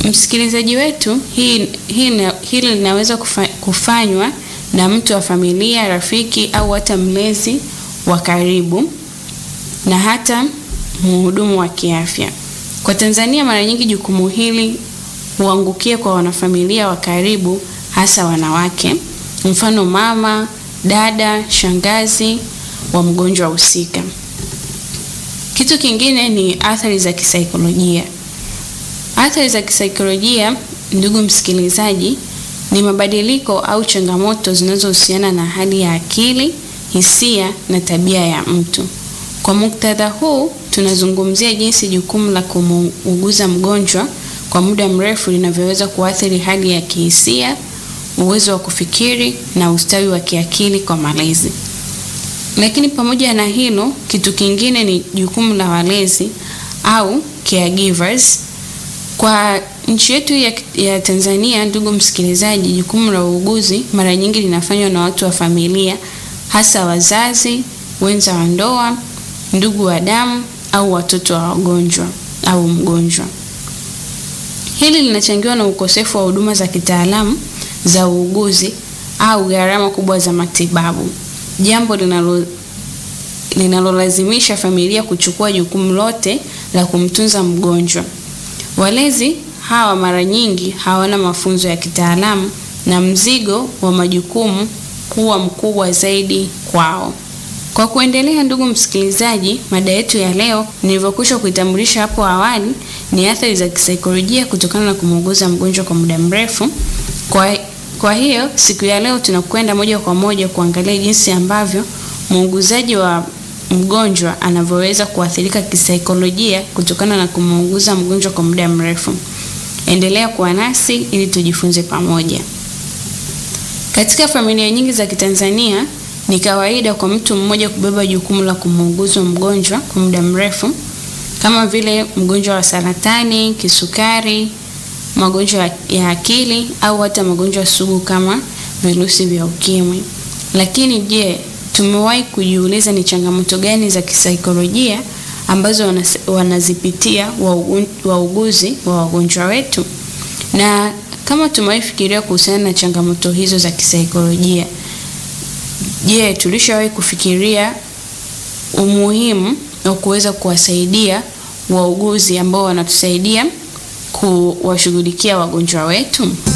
Msikilizaji wetu, hii, hii, hili linaweza kufa, kufanywa na mtu wa familia, rafiki au hata mlezi wa karibu na hata mhudumu wa kiafya. Kwa Tanzania, mara nyingi jukumu hili huangukia kwa wanafamilia wa karibu, hasa wanawake, mfano mama, dada, shangazi wa mgonjwa husika. Kitu kingine ni athari za kisaikolojia. Athari za kisaikolojia, ndugu msikilizaji, ni mabadiliko au changamoto zinazohusiana na hali ya akili, hisia na tabia ya mtu. Kwa muktadha huu, tunazungumzia jinsi jukumu la kumuuguza mgonjwa kwa muda mrefu linavyoweza kuathiri hali ya kihisia, uwezo wa kufikiri na ustawi wa kiakili kwa malezi. Lakini pamoja na hilo, kitu kingine ni jukumu la walezi au caregivers. Kwa nchi yetu ya, ya Tanzania, ndugu msikilizaji, jukumu la uuguzi mara nyingi linafanywa na watu wa familia, hasa wazazi, wenza wa ndoa, ndugu wa damu au watoto wa wagonjwa au mgonjwa. Hili linachangiwa na ukosefu wa huduma za kitaalamu za uuguzi au gharama kubwa za matibabu, jambo linalo linalolazimisha familia kuchukua jukumu lote la kumtunza mgonjwa. Walezi hawa mara nyingi hawana mafunzo ya kitaalamu na mzigo wa majukumu huwa mkubwa zaidi kwao. Kwa kuendelea, ndugu msikilizaji, mada yetu ya leo nilivyokwisha kuitambulisha hapo awali ni athari za kisaikolojia kutokana na kumuuguza mgonjwa kwa muda mrefu. Kwa, kwa hiyo siku ya leo tunakwenda moja kwa moja kuangalia jinsi ambavyo muuguzaji wa mgonjwa anavyoweza kuathirika kisaikolojia kutokana na kumuuguza mgonjwa kwa muda mrefu. Endelea kuwa nasi ili tujifunze pamoja. Katika familia nyingi za Kitanzania ni kawaida kwa mtu mmoja kubeba jukumu la kumuuguza mgonjwa kwa muda mrefu kama vile mgonjwa wa saratani, kisukari, magonjwa ya akili au hata magonjwa sugu kama virusi vya ukimwi. Lakini je, tumewahi kujiuliza ni changamoto gani za kisaikolojia ambazo wanazipitia wauguzi wa wagonjwa wetu? Na kama tumewahi fikiria kuhusiana na changamoto hizo za kisaikolojia, je, tulishawahi kufikiria umuhimu wa kuweza kuwasaidia wauguzi ambao wanatusaidia kuwashughulikia wagonjwa wetu?